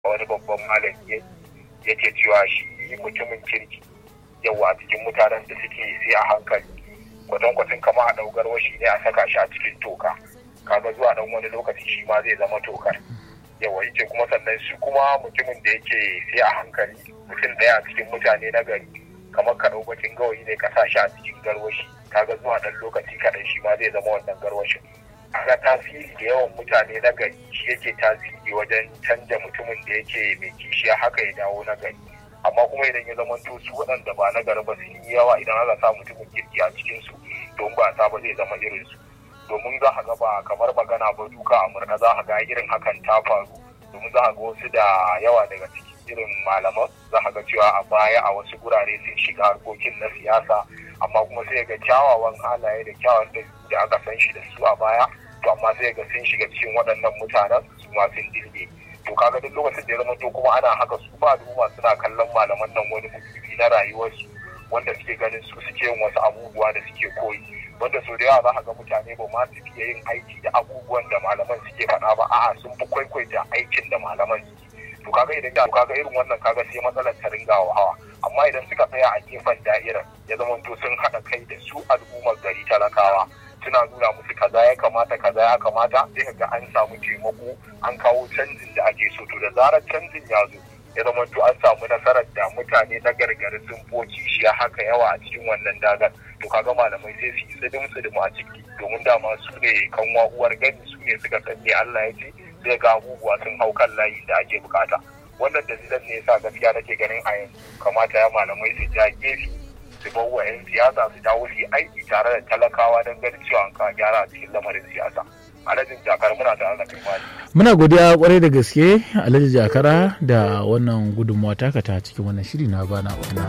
wani babban malami yake cewa shi mutumin kirki yawa a cikin mutanen da suke sai a hankali kwatankwacin kama a ɗaugar washi ne a saka shi a cikin toka kaga zuwa ɗan wani lokaci shi ma zai zama tokar yawa yake kuma sannan shi kuma mutumin da yake sai a hankali mutum ɗaya a cikin mutane na gari kamar ka ɗau bakin gawayi ne ka sa shi a cikin garwashi kaga zuwa ɗan lokaci kaɗan shi ma zai zama wannan garwashin aga tasiri da yawan mutane na gari shi yake tasiri wajen canja mutumin da yake mai kishiya haka ya dawo na gari amma kuma idan ya zama to su waɗanda ba na gari ba sun yi yawa idan aka sa mutumin kirki a cikin su don ba sa ba zai zama irin su domin za a ga ba kamar magana ba duka a murna za a ga irin hakan ta faru domin za a ga wasu da yawa daga cikin irin malaman za a ga cewa a baya a wasu gurare sun shiga harkokin na siyasa amma kuma sai ga kyawawan halaye da kyawawan da aka san shi da su a baya to amma sai ga sun shiga cikin waɗannan mutanen su ma sun dilge to kaga duk lokacin da ya zama to kuma ana haka su ba al'umma suna kallon malaman nan wani mutubi na rayuwarsu wanda suke ganin su suke yin wasu abubuwa da suke koyi wanda so da yawa za ga mutane ba ma su fiye yin aiki da abubuwan da malaman suke faɗa ba a'a sun fi kwaikwaita aikin da malaman suke to kaga idan da kaga irin wannan kaga sai matsalar ta ringa hawa amma idan suka tsaya a gefen da'irar ya zama to sun haɗa kai da su al'ummar gari talakawa suna nuna musu kaza ya kamata kaza ya kamata sai ka ga an samu taimako an kawo canjin da ake so to da zarar canjin ya zo ya zama to an samu nasarar da mutane na gargari sun foci shi haka yawa a cikin wannan dagar to kaga malamai sai su yi tsidim tsidim a ciki domin dama su ne kanwa uwar gani su ne suka san me Allah ya ce sai ga abubuwa sun hau kan layi da ake bukata wannan dalilan ne yasa gaskiya nake ganin a yanzu kamata ya malamai su ja gefe su bar wa 'yan siyasa su dawo su yi aiki tare da talakawa don ganin cewa an kawo gyara a cikin lamarin siyasa alhajin jakar muna tare da kai muna godiya kwarai da gaske alhaji jakara da wannan gudunmawa taka ta cikin wannan shiri na bana